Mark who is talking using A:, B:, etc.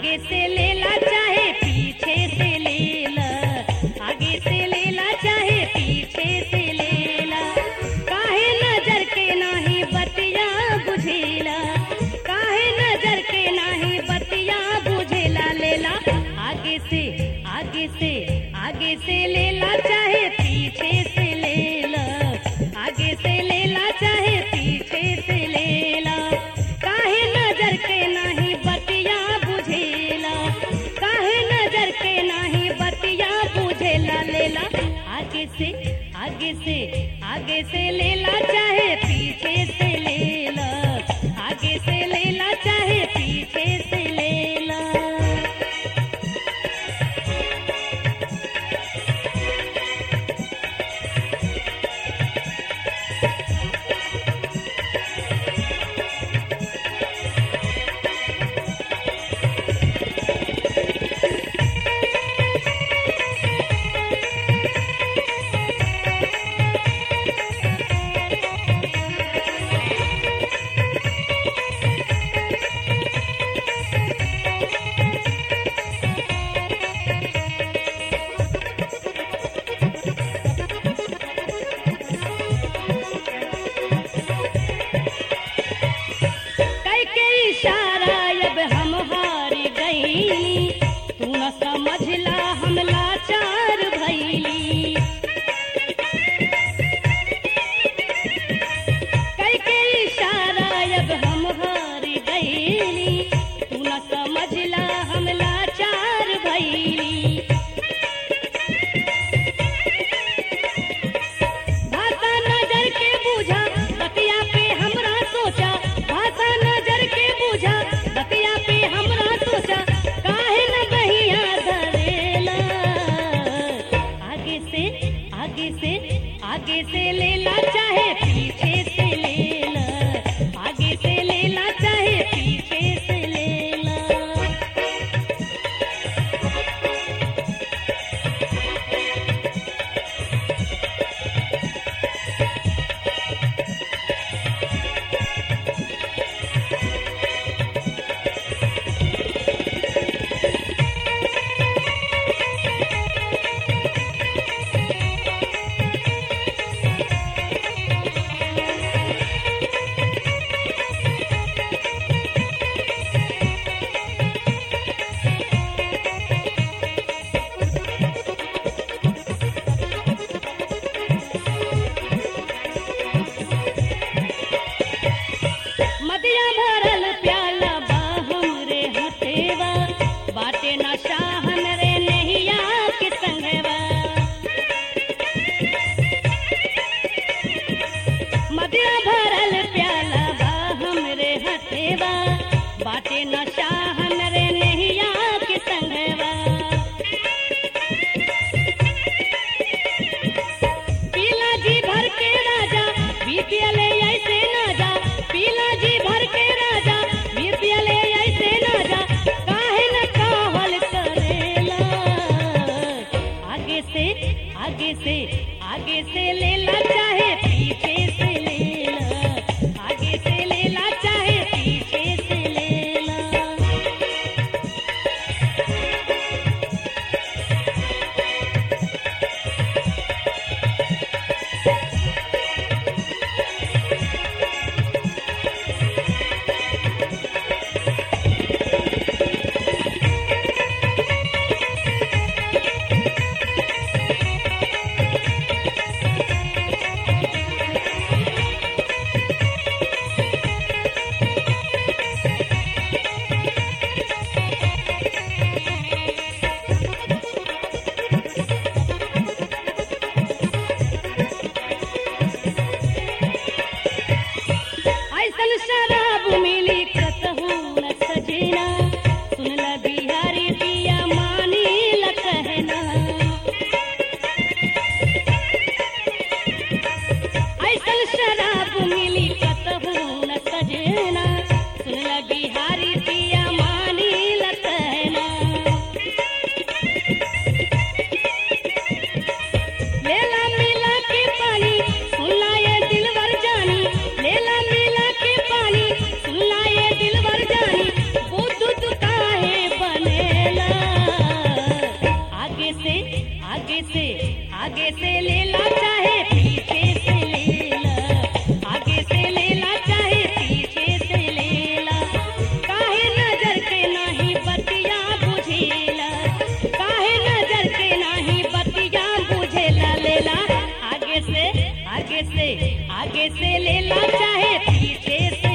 A: आगे से लेला चाहे पीछे से लेला आगे से लेला चाहे पीछे से लेला काहे नजर के नाही बतिया बुझेला काहे नजर के नाही बतिया बुझेला लेला आगे से आगे से आगे से लेला चाहे पीछे से लेला आगे से लेला चाहे पीछे से लेला काहे नजर के नाही बतिया बुझेला काहे नजर के नाही बतिया बुझेला लेला आगे से आगे से आगे से लेला चाहे पीछे से लेला आगे से लेला चाहे पीछे से लेला कई के इशारा अब हम हार गई तू न समझला हम लाचार भैली कई के इशारा अब हम हार गई तू न समझला हम लाचार भैली भाषा नजर के बूझा बतिया पे हमरा सोचा भाषा नजर के बूझा बतिया पे हमरा सोचा काहे न बहिया धरेला आगे से आगे से आगे से लेला चाहे पीछे से लेला आगे से लेला चाहे पीछे से लेला मदिया भरल प्याला बा हमरे हथेवा बाटे न शाहन रे नहिया के संगवा मदिया भरल प्याला बा हमरे हथेवा बाटे न शाहन रे नहिया के संगवा पीला जी भर के राजा बीपीएल ऐसे ना जा पीला जी भर के राजा बीपीएल ऐसे ना जा काहे न काहल करेला आगे से आगे से आगे से लेला चाहे पीछे से लेला आगे से लेला चाहे पीछे से लेला आगे से आगे से लेला चाहे पीछे से